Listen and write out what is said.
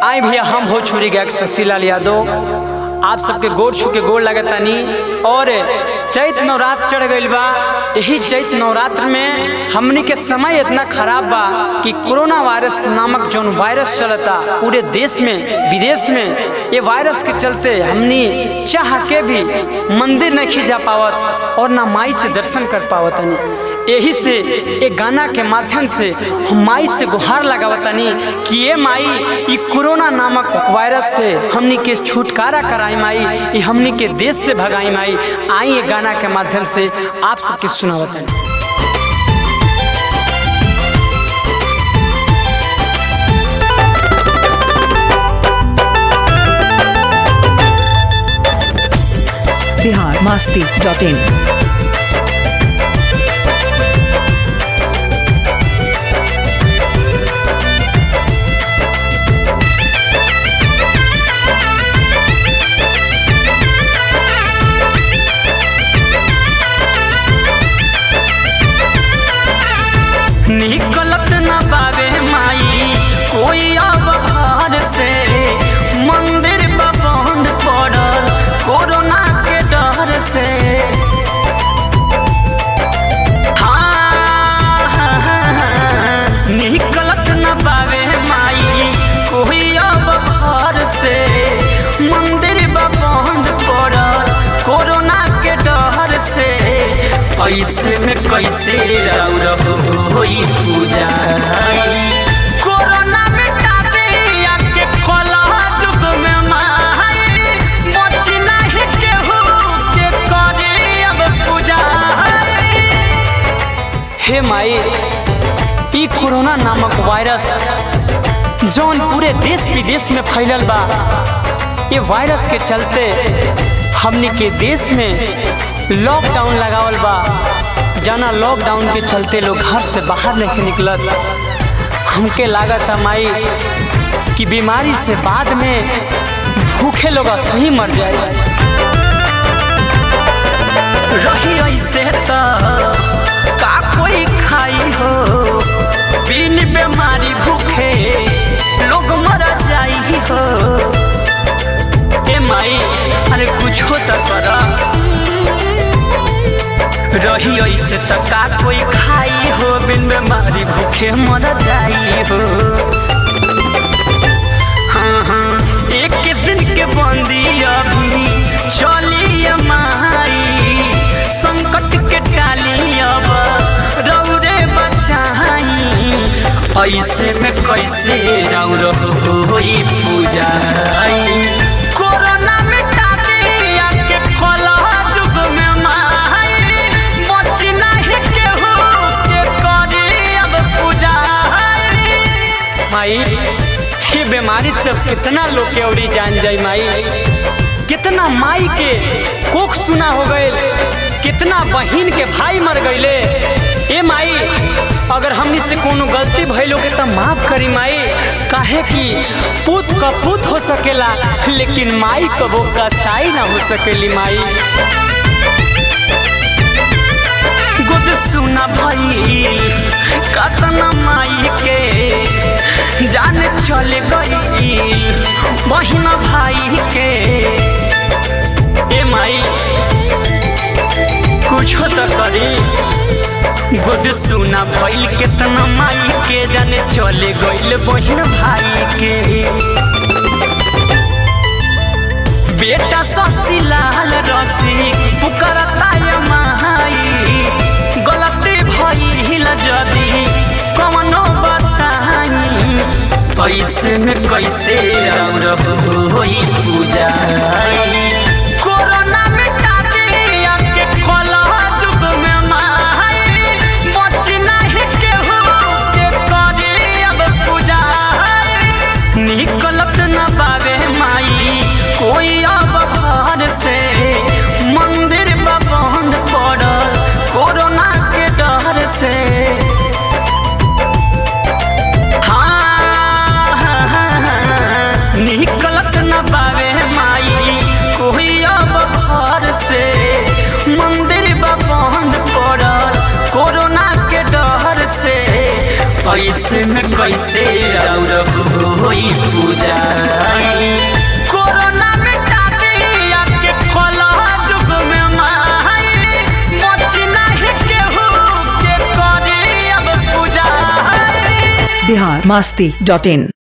आई भैया हम हो छुरी गैक शशिलाल यादव आप सबके गोड़ छू के गोड़ लगतानी और चैत नवरात्र चढ़ गईल बा यही चैत नवरात्र में हमनी के समय इतना खराब बा कि कोरोना वायरस नामक जौन वायरस चलता पूरे देश में विदेश में ये वायरस के चलते हमनी चाह के भी मंदिर नहीं जा पावत और ना माई से दर्शन कर पावतनी यही से एक गाना के माध्यम से हम माई से गुहार लगावतनी कि ये माई ये कोरोना नामक वायरस से हमनी के छुटकारा कराई माई ये हमनी के देश से भगाई माई आई ये गाना के माध्यम से आप सबके सुनावतनी बिहार मास्ती डॉट इन निकलत न पावे माई कोई अब घर से मंदिर बा बंद पड़ल कोरोना के डर से हाँ, हाँ, हाँ, निकलत न पावे माई कोई अब घर से मंदिर बा बंद पड़ल कोरोना के डर से ऐसे में कैसे रौर होई पूजा कोरोना मिटा दिया के खोला जुग में माई बची नहीं केहू के करी अब पूजा हे माई ई कोरोना नामक वायरस जौन पूरे देश विदेश में फैलल बा ये वायरस के चलते हमने के देश में लॉकडाउन लगावल बा जाना लॉकडाउन के चलते लोग घर से बाहर नहीं निकलत हमके लागत है माई कि बीमारी से बाद में भूखे लोग सही मर जाए रही ऐसे तो का कोई खाई हो बिन बीमारी भूखे लोग मर जाई हो ए माई अरे कुछ तो करा रही ऐसे तो का कोई खाई हो बिन बीमारी भूखे मर जाई हो हाँ हाँ एक दिन के बंदी अभी चली माई संकट के टाली अब रौरे बचाई ऐसे में कैसे रौर होई पूजा कोरोना मिटा दिया के खोला जुग में माई बची नहीं केहू के करी अब पूजा माई ये बीमारी से अब कितना लोग के औरी जान जाई माई कितना माई के कोख सुना हो गए कितना बहिन के भाई मर गईले ए माई अगर हमनी से कोनो गलती भइल होगे तो माफ करी माई काहे कि पूत का पूत हो सकेला लेकिन माई कबो कसाई ना हो सकेली माई गुद सुना भइल कतना माई के जान चल गई बहिना भाई के ए माई कुछ तो करी गुद सुना भइल केतना माई के जाने चले गइल बहिन भाई के बेटा शशिलाल रसी पुकारता ये माई गलती भइल जदी कवनो बताई ऐसे में कैसे और होई पूजा कोरोना मिटा दिया के खोला जुग में माई बची नहीं केहू के करी अब पूजा निकलत न पावे माई कोई अब घर से मंदिर बा बंद पड़ल कोरोना के डर से हाँ, हाँ, हाँ, निकलत न पावे माई कोई अब घर से मंदिर बा बंद पड़ल कोरोना के डर से ऐसे में कैसे और होई पूजाई कोरोना मिटा दिया के कोला जुग में माई मोची नहीं केहू के करी अब पूजाई बिहार मास्ती डॉट इन